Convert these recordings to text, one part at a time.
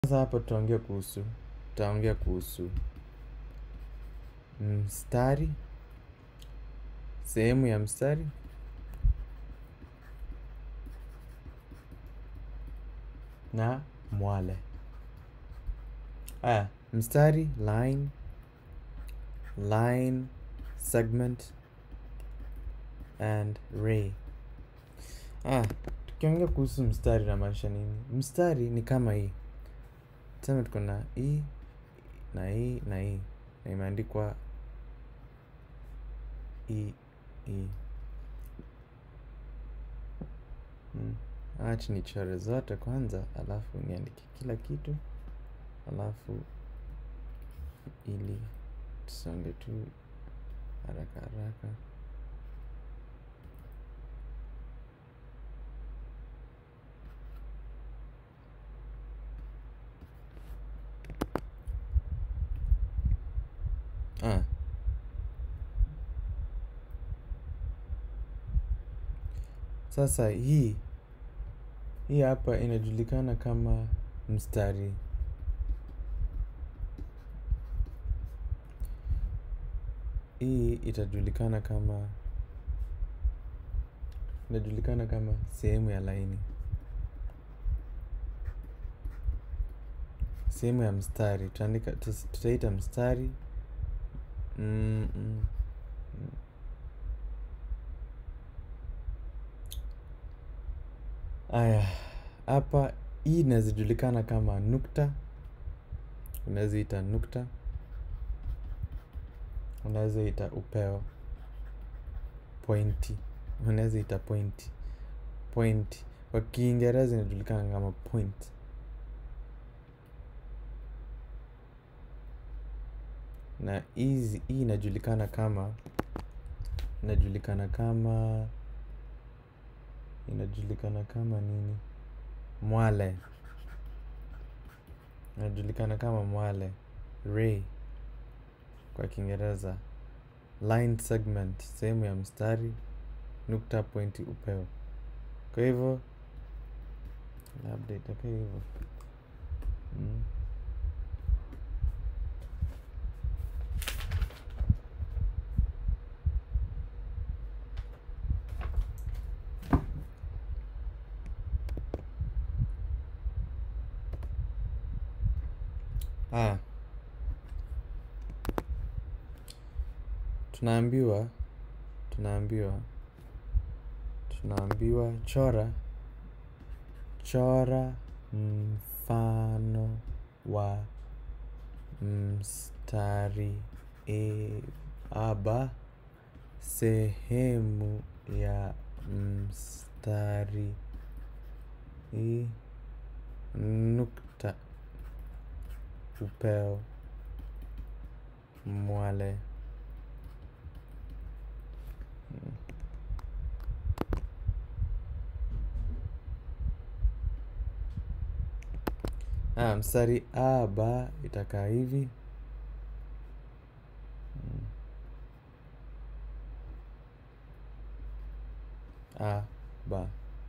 Sasa hapa tutaongea kuhusu tutaongea kuhusu mstari, sehemu ya mstari na mwale. Aya, mstari, line, line, segment and ray. Aya, tukiongea kuhusu mstari inamaanisha nini? Mstari ni kama hii. Tuseme tuko na hii na hii na hii na imeandikwa hii hii. Hmm. Acha nichore zote kwanza, alafu niandike kila kitu, alafu ili tusonge tu haraka haraka. Ah. Sasa hii hii hapa inajulikana kama mstari. Hii itajulikana kama inajulikana kama sehemu ya laini. Sehemu ya mstari. Tutaandika tutaita mstari. Mm, mm. Aya, hapa hii inaweza julikana kama nukta. Unaweza ita nukta. Unaweza ita upeo. Pointi. Unaweza ita pointi. Point. Kwa kiingereza inajulikana kama point. Na hizi hii inajulikana kama inajulikana kama inajulikana kama nini? Mwale. Inajulikana kama mwale. Ray kwa kiingereza. Line segment, sehemu ya mstari, nukta, pointi, upeo. Kwa hivyo, labda itakaa hivyo. Mm. Ah. Tunaambiwa, tunaambiwa, tunaambiwa chora, chora mfano wa mstari e aba sehemu ya mstari i nukta upeo mwale. Ah, mstari a ba itakaa hivi. A ba.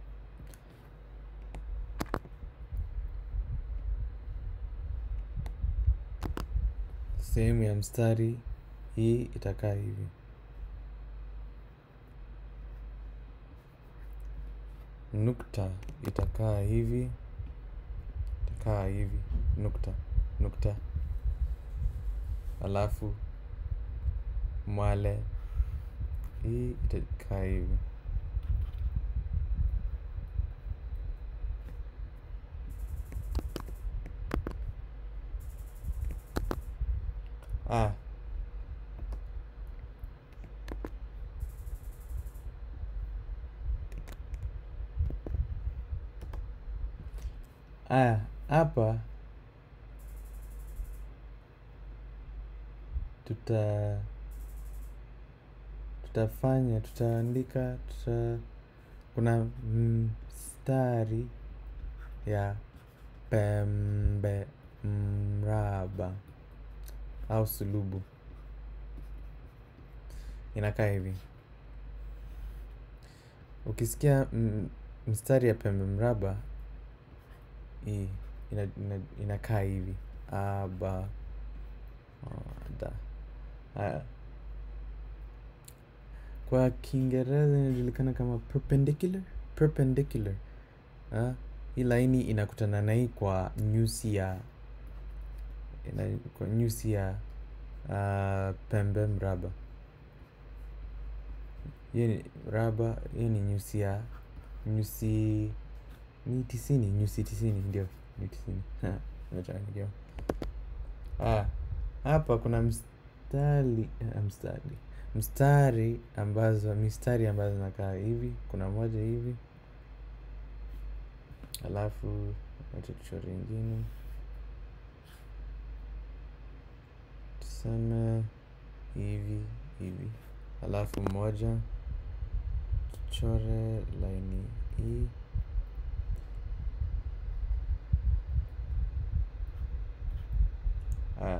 Sehemu ya mstari hii itakaa hivi. Nukta itakaa hivi. Itakaa hivi. Nukta. Nukta. Alafu mwale hii itakaa hivi. Ah. Aya, hapa tuta tutafanya tutaandika tuta kuna mstari ya pembe mraba au sulubu inakaa hivi. Ukisikia mstari ya pembe mraba hii ina, ina, inakaa hivi a ba o, da haya kwa kiingereza inajulikana kama perpendicular perpendicular ha? hii laini inakutana na hii kwa nyusi ya ina, kwa nyusi ya uh, pembe mraba hiyo ni raba hiyo ni nyusi ya nyusi ni tisini nyusi tisini ndio ni tisini nimechanganyikiwa ah hapa kuna mstari uh, mstari mstari ambazo mistari ambazo zinakaa hivi kuna moja hivi alafu wacha tuchore ingine tuseme hivi hivi alafu moja tuchore laini hii ah.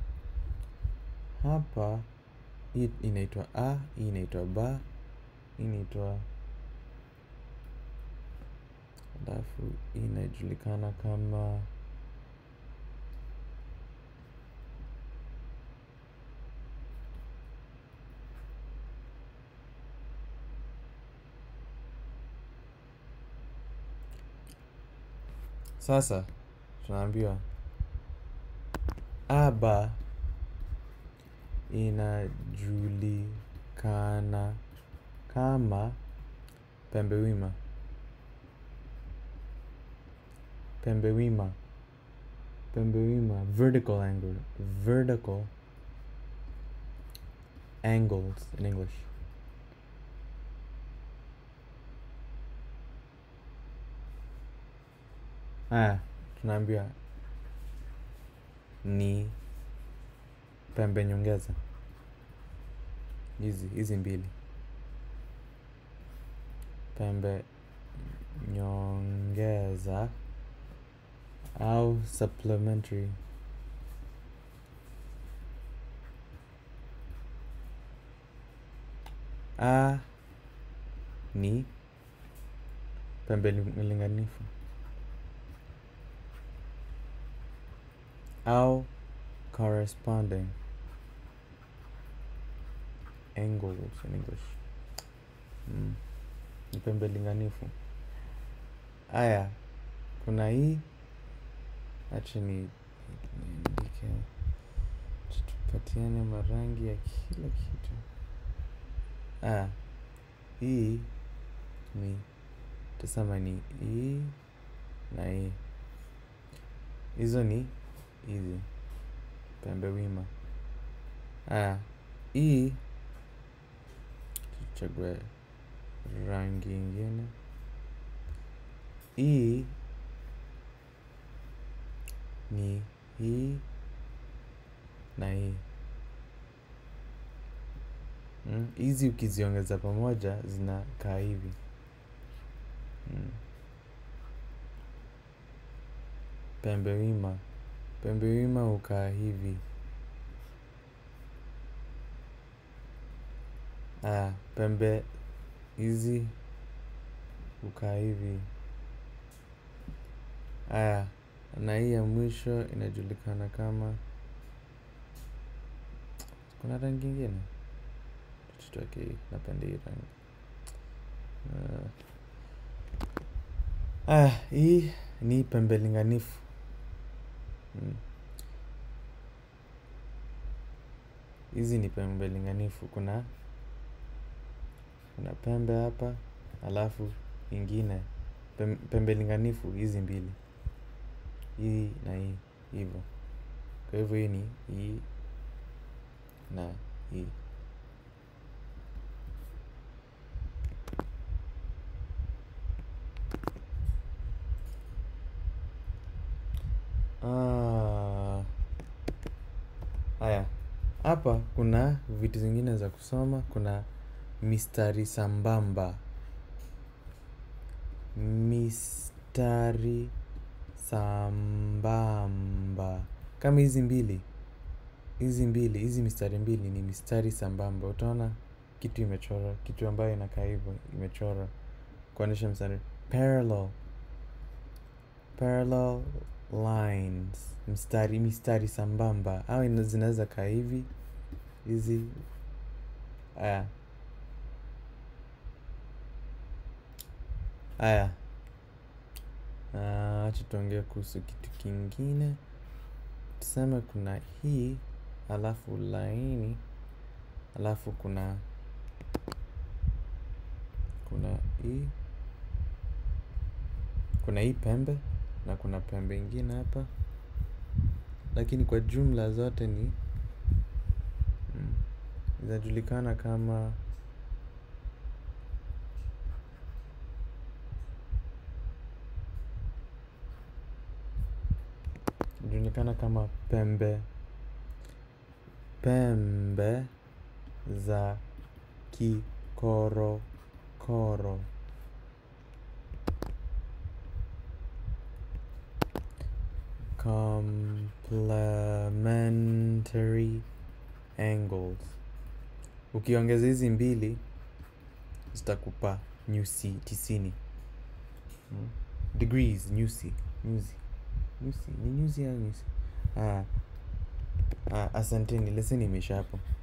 hapa hii inaitwa a hii inaitwa ba hii inaitwa alafu hii inajulikana kama sasa tunaambiwa aba inajulikana kama pembe wima pembe wima pembe wima vertical angle vertical angles in english haya tunaambiwa ni pembe nyongeza hizi hizi mbili pembe nyongeza au supplementary a ni pembe li- linganifu au corresponding angles in English. Mm. Ni pembe linganifu. Aya, kuna hii acha ni niandike, acha tupatiane marangi ya kila kitu. Aya, hii ni tusema ni hii na hii. Hizo ni hizi pembe wima. Aya, hii tuchague rangi ingine. Hii ni hii na hii. Mm, hizi ukiziongeza pamoja zinakaa hivi. Mm. Pembe wima. Pembe wima hukaa hivi. Aya, pembe hizi hukaa hivi. Aya, na hii ya mwisho inajulikana kama kuna rangi ingine tutoke hii, napenda hii rangi. Ah, aya, hii ni pembe linganifu. Mm. Hizi ni pembe linganifu. Kuna kuna pembe hapa, alafu ingine pem- pembe linganifu hizi mbili, hii na hii, hivyo. Kwa hivyo hii ni hii na hii. Ah, haya, hapa kuna vitu zingine za kusoma. Kuna mistari sambamba, mistari sambamba kama hizi mbili, hizi mbili, hizi mistari mbili ni mistari sambamba. Utaona kitu imechorwa, kitu ambayo inakaa hivyo imechorwa kuonyesha mstari parallel, parallel lines mstari mistari sambamba au ina- zinaweza kaa hivi hizi aya aya Ah, acha tuongee kuhusu kitu kingine tuseme kuna hii alafu laini alafu kuna kuna hii kuna hii pembe na kuna pembe ingine hapa lakini kwa jumla zote ni mm, zinajulikana kama zinajulikana kama pembe pembe za kikorokoro complementary angles ukiongeza hizi mbili zitakupa nyusi tisini mm. degrees nyusi nyuzi nyusi ni nyuzi au nyusi ah. Ah, asanteni leseni imeisha hapo